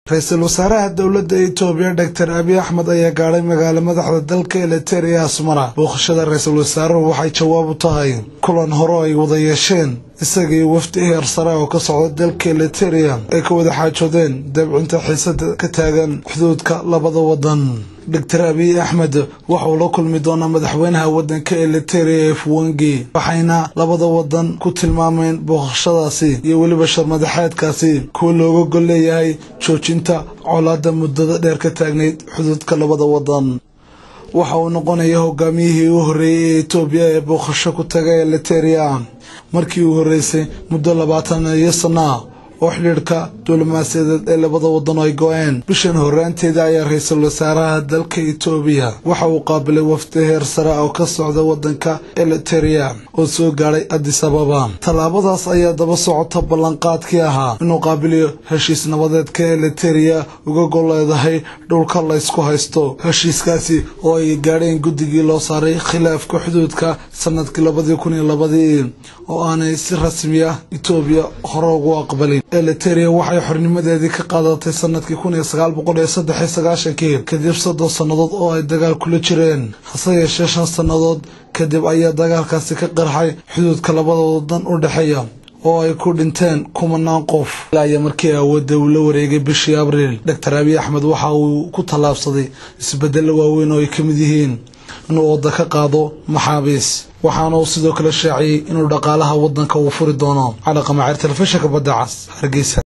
ra-iisul wasaaraha dowladda itoobiya doctor abiy axmed ayaa gaadhay magaalo madaxda dalka eliteria asmara booqashada ra-iisul wasaaruhu waxay jawaab u tahay kulan hore ay wada yeesheen isagii wafdi heer sare oo ka socda dalka eliteria ay ka wada xaajoodeen dabcinta xiisada ka taagan xuduudka labada wadan doctor abiy axmed waxauu la kulmi doonaa madaxweynaha wadanka eliteria efwengi waxayna labada wadan ku tilmaameen booqashadaasi iyo weliba sharmadaxeedkaasi kuwa looga gol leeyahay joojinta colaada muddada dheer ka taagnayd xuduudka labada wadan waxa uu noqonaya hogaamiyihii u horreeyey ee etoobiya ee booqasho ku taga eliteria markii uu horreysay muddo labaatan iyo sana oo xidhiidhka diblomaasiyadeed ee labada wadan ay go-een bishan horraanteeda ayaa ra-iisul wasaaraha dalka etoobiya waxa uu qaabilay wafdi heer sare oo ka socda wadanka eliteria oo soo gaadhay addis ababa tallaabadaas ayaa daba socota ballanqaadkii ahaa inuu qaabiliyo heshiis nabadeedka eliteria uga gol leedahay dhulka laysku haysto heshiiskaasi oo ay gaadheen guddigii loo saaray khilaafka xuduudka sanadkii labadii kun iyo labadii oo aanay si rasmi ah etoobiya hore ugu aqbalin eliteria waxay xornimadeedii ka qaadatay sanadkii kun iyo sagaal boqol iyo saddex iyo sagaashankii kadib soddon sannadood oo ay dagaal kula jireen hase yeeshee shan sannadood kadib ayaa dagaalkaasi ka qarxay xuduudka labada wadan u dhexeeya oo ay ku dhinteen kumanaan qof ilaa markii awoodda uu la wareegay bishii abriil doctor abiy axmed waxa uu ku tallaabsaday isbedelo waaweyn oo ay ka mid yihiin inuu wadda ka qaado maxaabiis waxaana uu sidoo kale shaaciyey inuu dhaqaalaha waddanka uu furi doono cali qamaceer telefishinka badda cas hargeysa